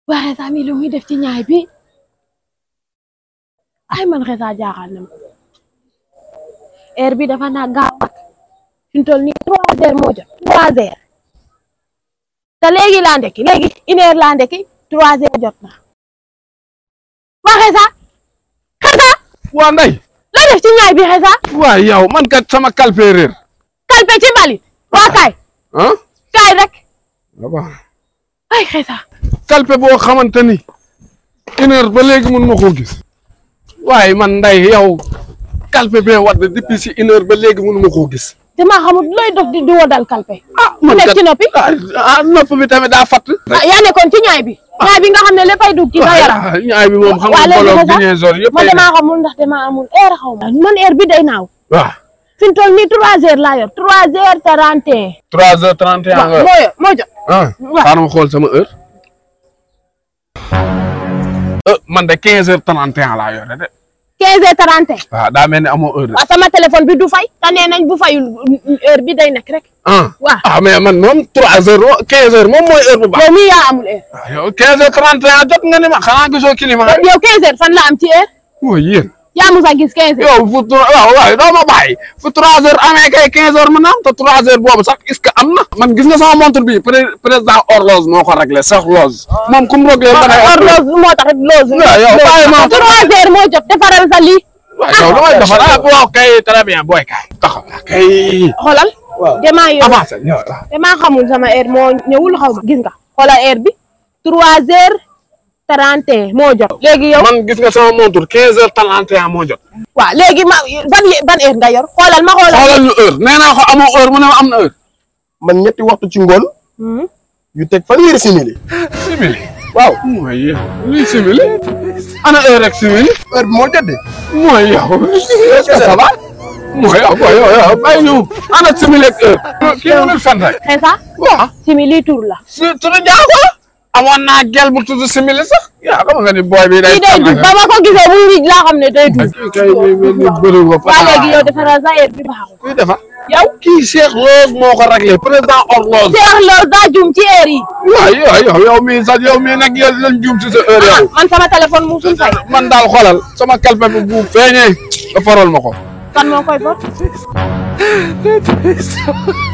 waa Xesa mi lu muy def ci ñaay bi ay man Xesa jaaxal na ma heure bi dafa naa gaaw fi mu toll nii trois heures moo jot trois heures te léegi laa ndekki léegi une heure laa ndekki trois heures jot na waa Xesa Xesa waa nday loo def ci ñaay bi Xesa waa yow man kat sama kalpe réer kalpe ci mbalit waa kaay ah kaay rek waaw ay Xesa kalpe boo xamante ni une heure ba léegi mun ma koo gis waaye man nday yow kalpe bee wadd depuis si une heure ba léegi mun ma koo gis damaa xamul looy dox di di wodal kalpe ah mu nekk ci noppi ah ah nopp bi tamit daa fatt ah yaa nekkoon ci ñaay bi ñaay bi nga xam ne léppay dugg ci sa yaram ah ñaay bi moom xam waa nga léegi mbooloo Xesa dinaison yëpp man damaa xamul ndax damaa amul heure xaw ma man heure bi day naaw waaw fi mu toll nii trois heures laa yor trois heures trente et trois heures trente et un un nga moo yor moo jot ah waaw. xaaral ma xool sama heure euh man de quinze heures trente et un laa yore de quinze heures trente et un waaw daa mel ni amoo heure de waaw sama téléphone bi du fay te nee nañ bu fayul heure bi day nekk rek ah waaw ah mais man moom trois heures quinze heures moom mooy heure bu baax yow mii yaa amul heure ah yow quinze heures trente et un jot nga ni ma xanaa gisoo climat rek yow quinze heures fan la am ci heure mooy yéen yaa musa gis quinze heures yow fu trois waaw waaw doo ma bàyyi fu trois heures amee kay quinze heures mën a am te trois heures boobu sax est ce que am na man gis nga sama montre bi pré président horloge moo ko réglé sax loge moom comme réglé ma ne horloge moo tax loose waaw yow bàyyi ma trois heures moo jot defaral sa lii waaw yow damay defar ah waaw kay très bien booy kay taxaw kay xoolal waaw damaa yor avancé ñëw waaw damaa xamul sama heure moo ñëwul xaw ma gis nga xoolal heure bi trois heures trente et un moo jot léegi yow man gis nga sama montre quinze heures trente et un moo jot waaw léegi ma ban ban heure nga yor xoolal ma xoolal xoolal ñu heure nee naa ko amoo heure mu ne ma am na heure man ñetti waxtu ci ngoon Hmm. yu teg fanweeri simili simili waaw mooy yow luy simili ana heure rek simili heure bi moo jot de mooy yow est-ce que ça va mooy yow mooy yow yow bàyyi ñu ana simili ak heure kii mënul fen rek Xesa waaw simi lii tur la su tudd jaago la amoon naa gel bu tudd simili sax yaa xam nga ni booy bi day kii day dugg ba ma ko gisee bu ngi laa xam ne day dugg kay ni bëri ko waa léegi yow defaral sa heure bi baaxul kuy defar yow kii Cheikh Rose moo ko réglé président horloge Cheikh Lo daa jum ci heure yi waaw yow yow yow mii sax yow mii nag yow lañ juum si sa heure ah yow man sama téléphone mu suñ fay man daal xoolal sama kalpe bi bu feeñee nga faral ma ko kan moo koy fot